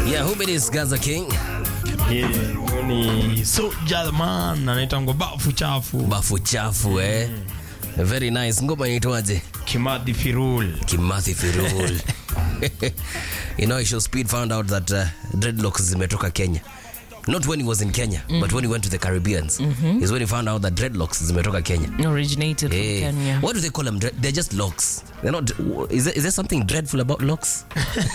Yeah, who is Gaza King? Yeah, huyo ni Soulja the man anaitangwa bafu chafu Bafu chafu eh. Very nice. Ngoma inaitwaje? Kimathi Firul. Kimathi Firul. you know, Isho Speed found out that uh, dreadlocks zimetoka Kenya. Not when he was in Kenya, but when he went to the Caribbeans. Is when he found out that dreadlocks zimetoka Kenya. originated from Eh, Kenya. What do they call them? Dre- They're just locks. They're not. Is there, is there something dreadful about locks?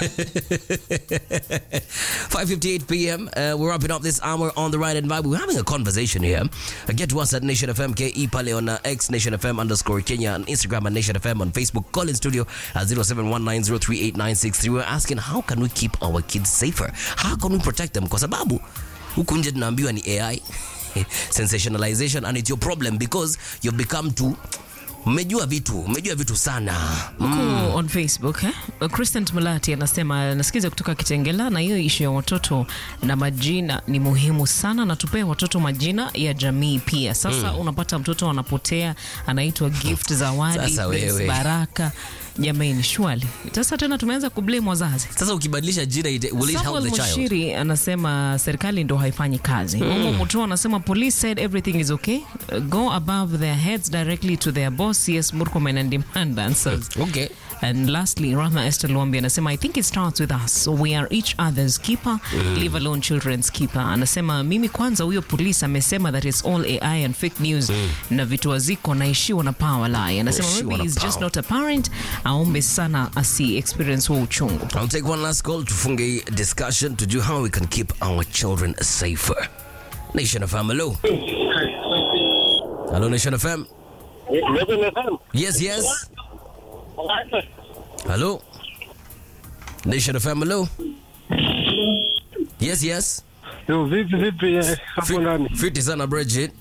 5:58 p.m. Uh, we're wrapping up this hour on the right and vibe. We're having a conversation here. Uh, get to us at Nation FM KE Pale on uh, X Nation FM underscore Kenya on Instagram and Nation FM on Facebook. Call in studio at 0719038963. We're asking how can we keep our kids safer? How can we protect them? Kwa sababu huku nje tunaambiwa ni AI sensationalization and it's your problem because you've become too mmejua vitu mmejua vitu sana Huku on Facebook eh? Christian Mulati anasema nasikiza kutoka Kitengela, na hiyo ishu ya watoto na majina ni muhimu sana, na tupee watoto majina ya jamii pia. Sasa unapata mtoto anapotea, anaitwa gift, zawadi, Sasa bless, wewe. baraka. Jamani, shwali sasa tena tumeanza kublame wazazi. sasa ukibadilisha jina it, will it help Samuel the child Mushiri anasema serikali ndo haifanyi kazi. Mm. Mutua anasema police said everything is okay. Uh, Go above their heads directly to their boss CS Murkomen and demand answers. okay And lastly, Rahma Esther Luambi anasema I think it starts with us. So we are each other's keeper, leave alone children's keeper. Anasema mimi kwanza huyo police amesema that it's all AI and fake news na vitu waziko naishiwa na power lie. Anasema Naishiwa maybe na he's just power. not a parent, aombe sana asi experience huo uchungu. I'll take one last call tufunge hii discussion tujue how we can keep our children safer Nation FM hello hello Nation FM yes yes hello Nation FM hello yes yes Yo, vipi vipi eh, hapo ndani? fiti sana Bridget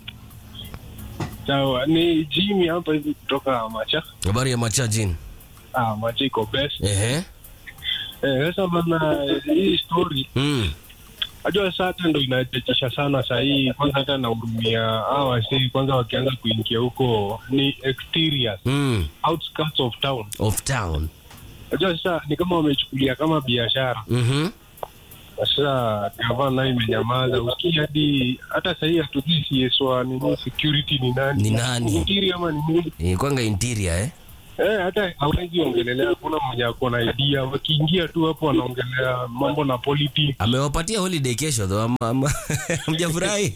Sawa, ni Jimmy hapa hivi kutoka Macha. habari ya machajin Ah, Macha iko best. ehe Eh, sasa bana hii story mm. najua sasa hata ndo inachekesha sana saa hii. Kwanza hata nahurumia hawa wasee, kwanza wakianza kuingia huko ni exterior Mm. outskirts of town. of town Najua sasa ni kama wamechukulia kama biashara. mhm Na Sasa gavana nayo imenyamaza, usikii hadi hata saa hii hatujui CS wa nini security ni nani, Ni nani? interior ama ni nini Ni kwanga interior eh Eh, hata hawezi ongelelea, hakuna mwenye ako na idea. Wakiingia tu hapo wanaongelea mambo na politics. amewapatia holiday kesho though ama, ama mjafurahi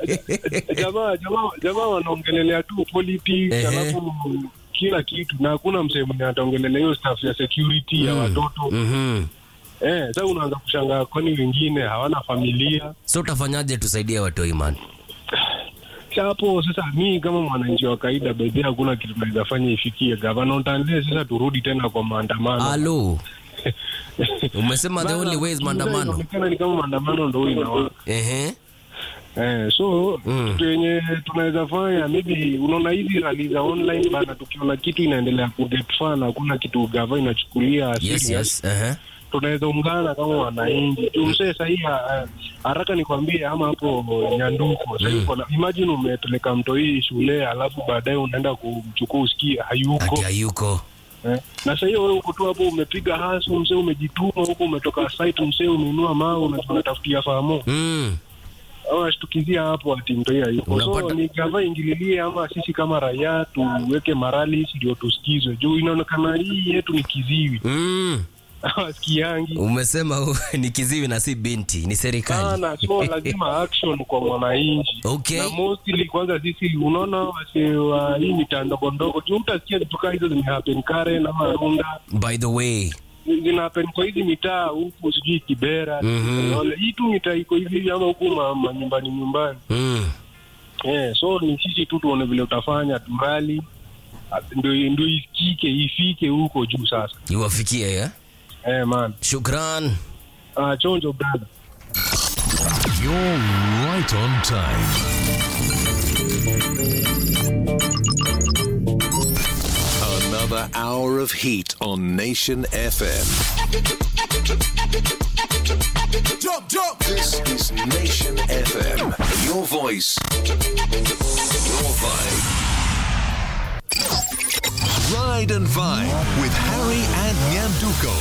Jamaa jamaa jamaa wanaongelelea tu politics, Ehe. alafu kila kitu, na hakuna msee mwenye ataongelelea hiyo staff ya security ya watoto. mhm Eh, sasa unaanza kushangaa, kwani wengine hawana familia? so utafanyaje tusaidie watoi man Sasa hapo sasa, mi kama mwananchi wa kawaida, bedhi hakuna kitu naweza fanya ifikie gavana. Utaanzia sasa turudi tena kwa maandamano. alo umesema the only way is maandamano Inaonekana ni kama maandamano ndo inawaka. ehe Eh, so Mm. kitu yenye tunaweza fanya maybe, unaona hizi rali za online bana, tukiona kitu inaendelea kuget fun, hakuna kitu gava inachukulia yes serious, yes ehe tunaweza ungana kama wananchi tumsee sahii. uh, Haraka nikwambie, ama hapo Nyanduko sahii mm. imagine umepeleka mto hii shule, alafu baadaye unaenda kumchukua usikie hayuko ati hayuko eh. Na sahii wewe uko tu hapo umepiga hasu msee, umejituma huko, umetoka site msee, umeinua mawe, unatafutia famo mm. awashtukizia hapo ati mto hii hayuko. So Unapata- ni gava ingililie, ama sisi kama raia tuweke morali ndio tusikizwe, juu inaonekana hii yetu ni kiziwi Mm. hawasikiangi umesema u- ni kiziwi na si binti ni serikali sana, so lazima action kwa mwananchi. Okay. Na mostly kwanza sisi unaona wase wa hii mitaa ndogo ndogo, juu utasikia vitu kaa hizo zimehappen Karen ama Runda, by the way zinahappen kwa hizi mitaa huku, sijui Kibera. Mhm. Unaona, hii tu mitaa iko hivi ama huku ma- manyumbani nyumbani mm. Eh, so ni sisi tu tuone vile utafanya turali ndio ndio isikike ifike huko juu sasa. iwafikie ya Eh, man. shukran Ah, chonjo brother. You're right on time. Another hour of heat on Nation FM. Jump, jump. This is Nation FM. Your voice, your vibe. Ride and Vibe with Harry and Nyanduko.